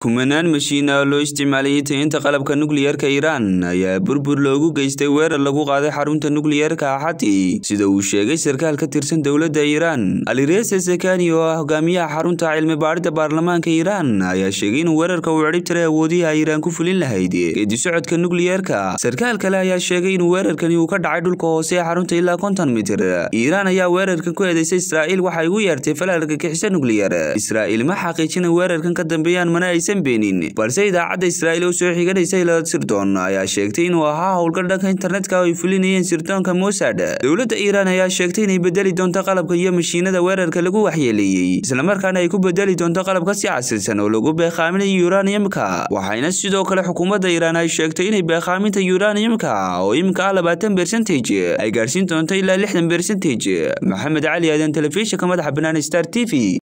kumanaan mashiin ah oo loo isticmaalayay tayeynta qalabka nukliyeerka iiraan ayaa burbur loogu geystay weerar lagu qaaday xarunta nukliyeerka axati sida uu sheegay sarkaal ka tirsan dowladda iiraan alirese sekani oo ah hogaamiyaha xarunta cilmi baadhida baarlamaanka iiraan ayaa sheegay inuu weerarka uu cidhib tiray awoodihi ay iiraan ku fulin lahayd geedi socodka nukliyeerka sarkaal kale ayaa sheegay in weerarkani uu ka dhacay dhulka hoose ee xarunta ilaa konton mitir iiraan ayaa weerarkan ku eedeysay israa'iil waxay ugu yeertay falaalka kixisa nukliyar israa'iil ma xaqiijin in weerarkan ka dambeeyaan mana aysan beenin balse idaacadda israa'iil oo soo xiganaysa ilaa sirdoon ayaa sheegtay inuu ahaa howlgal dhanka internetka oo ay fulinayeen sirdoonka mossad dowladda iiraan ayaa sheegtay inay bedeli doonto qalabka iyo mashiinada weerarka lagu waxyeeleeyey islamarkaana ay ku bedeli doonto qalabka si casrisan oo lagu beeqaaminayo uraniumka waxayna sidoo kale xukuumadda iiraan ay sheegtay inay beeqaaminta uraniumka oo iminka ah labaatan bercentage ay gaarhsiin doonto ilaa lixdan bercentage maxamed cali aadan telefishinka madaxa bannaan star t v